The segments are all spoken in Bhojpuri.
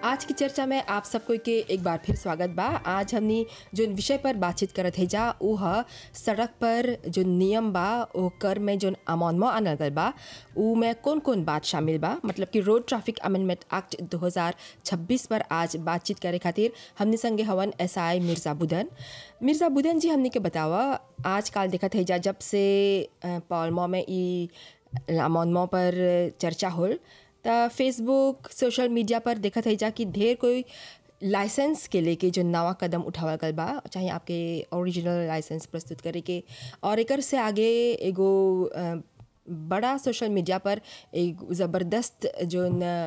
आज की चर्चा में आप सबको के एक बार फिर स्वागत बा आज हमनी जो विषय पर बातचीत करत है जा ऊ ह सड़क पर जो नियम बा ओकर में जो अमानमो आनल गल बा ऊ में कौन कौन बात शामिल बा मतलब कि रोड ट्रैफिक अमेंडमेंट एक्ट 2026 पर आज बातचीत करे खातिर हमने संगे हवन एस आई मिर्ज़ा बुदन मिर्ज़ा बुदन जी हमने के बतावा आजकल देखत है जा जब से अ, पॉलमो में ई अमानमो पर चर्चा होल त फेसबुक सोशल मीडिया पर देखत है जा कि ढेर कोई लाइसेंस के लेके जो नवा कदम उठावल गल बा चाहे आपके ओरिजिनल लाइसेंस प्रस्तुत करे के और एकर से आगे एगो अ, बड़ा सोशल मीडिया पर एक ज़बरदस्त जो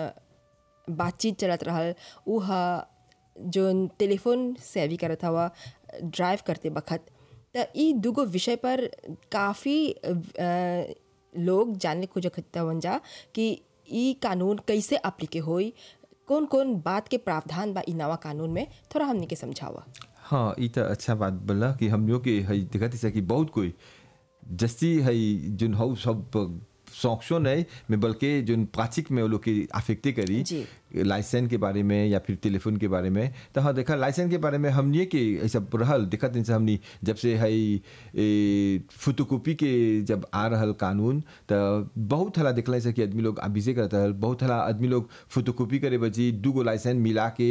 बातचीत चलत रहल ऊ ह जोन टेलीफोन सेवी करत हवा ड्राइव करते बखत त ई दूगो विषय पर काफ़ी लोग जानने खोजत हवन जा कि ई कानून कैसे अप्लीके होई कौन कौन बात के प्रावधान बा ई नवा कानून में थोड़ा हमने के समझावा हाँ ई त अच्छा बात बोला कि हम लोग के हई देखत है कि बहुत कोई जस्ती हई जोन हौ सब सॉक्शो नहीं में बल्कि जोन प्राचिक में वो लोग की अफेक्टे करी जी। लाइसेंस के बारे में या फिर टेलीफोन के बारे में तो हाँ देखा लाइसेंस के बारे में हमने के ऐसा रहल देखत नहीं से हमनी जब से हई फोटोकॉपी के जब आ रहल कानून तो बहुत हला देखला से कि आदमी लोग अभिषे करता है बहुत हला आदमी लोग फोटोकॉपी करे बची दू गो लाइसेंस मिला के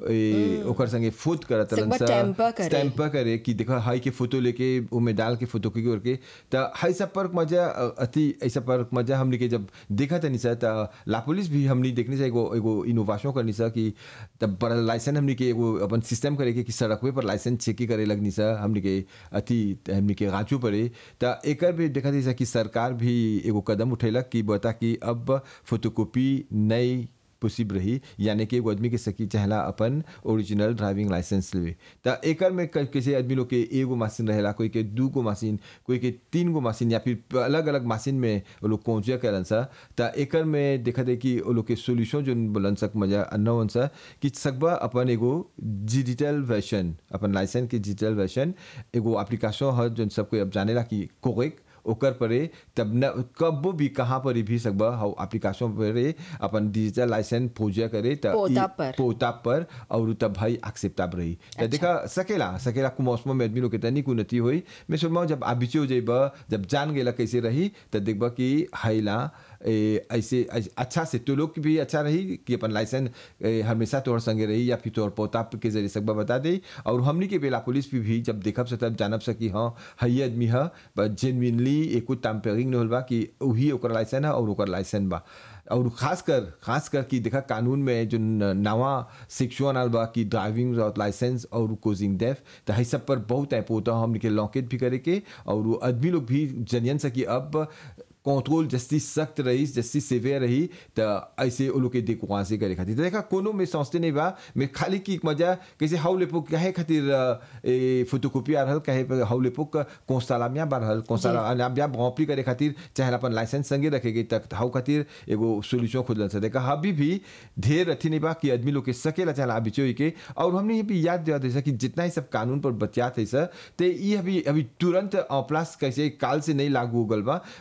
ए, ओकर संगे फोट करत सकबा tamper करे। स्टैम्प पर करे कि देखो हाई के फोटो लेके उमे डाल के फोटो के करके त हाई सब पर मजा अ, अति ऐसा पर मजा हमने के जब देखा था निसा त ला पुलिस भी हमने देखने से एगो एगो इनोवेशन करनी सा कि तब पर लाइसेंस हमने के एगो अपन सिस्टम करे के कि सड़कवे पर लाइसेंस चेक करे लगनी सा हमने के अति हमने के गाँचू पड़े त एकर भी देखा थी कि सरकार भी एगो कदम उठेलक कि बता कि अब फोटोकॉपी नई पॉसिबल रही यानी कि एगो आदमी के सकी चाहला अपन ओरिजिनल ड्राइविंग लाइसेंस लेवे त एकर में क- कैसे आदमी लोग के एगो मशीन रहेला कोई के दू गो मशीन कोई के तीन गो मशीन या फिर अलग अलग मशीन में वो लोग पहुंचे करन सा त एकर में देखा दे कि वो लोग के सोल्यूशन जो बोलन सक मजा अन्ना सा कि सकबा अपन एगो डिजिटल वर्जन अपन लाइसेंस के डिजिटल वर्जन एगो एप्लीकेशन है जो सबको अब जानेला कि कोरेक ओकर परे तब न कबो भी कहाँ पर भी सकबा हाउ एप्लीकेशन परे अपन डिजिटल लाइसेंस पूजा करे त पोता ई- पर। पोता पर और तब भाई एक्सेप्टेबल रही त देखा सकेला सकेला कु मौसम में आदमी लोग के तनी कुनती होई मैं सोचमा जब आबिचे हो जाइबा जब जान गेला कैसे रही त देखबा कि हाइला ए, ऐसे ऐसे- अच्छा से तो लोग की भी अच्छा रही कि अपन लाइसेंस ए, हमेशा तोहर संगे रही या फिर तोहर पोता के जरिए सकबा बता दे और हमनी के बेला पुलिस भी, भी जब देखब से तब जानब से कि हाँ हई आदमी ह जेनविनली एको टैम्परिंग नहीं होल बा कि वही ओकर लाइसेंस है और ओकर लाइसेंस बा और खास कर खास कर कि देखा कानून में जो न- नवा सेक्शन आल बा कि ड्राइविंग लाइसेंस और कोजिंग डेफ तो हई सब पर बहुत ऐप होता हमने के लॉकेट भी करे के और वो आदमी लोग भी जनियन से कि अब कंट्रोल जस्ती सख्त रही जस्ती सेवियर रही तो ऐसे वो लोग के देख वहाँ से करे खातिर तो देखा कोनो में सोचते नहीं बा मैं खाली की मजा कैसे हाउ लेपो कहे खातिर अ, ए फोटोकॉपी आ रहल कहे पे हाउ लेपो कोस्तालामिया बा रहल कोस्तालामिया बॉपी करे खातिर चाहे अपन लाइसेंस संगे रखेगी तक हाउ खातिर एगो सोल्यूशन खुदल से देखा अभी भी ढेर अथी नहीं बा कि आदमी लोग के सकेला चाहे अभी चोई के और हमने ये भी याद दिया जैसा कि जितना ही सब कानून पर बतियात है सर तो ये अभी अभी तुरंत प्लस कैसे काल से नहीं लागू हो गल बा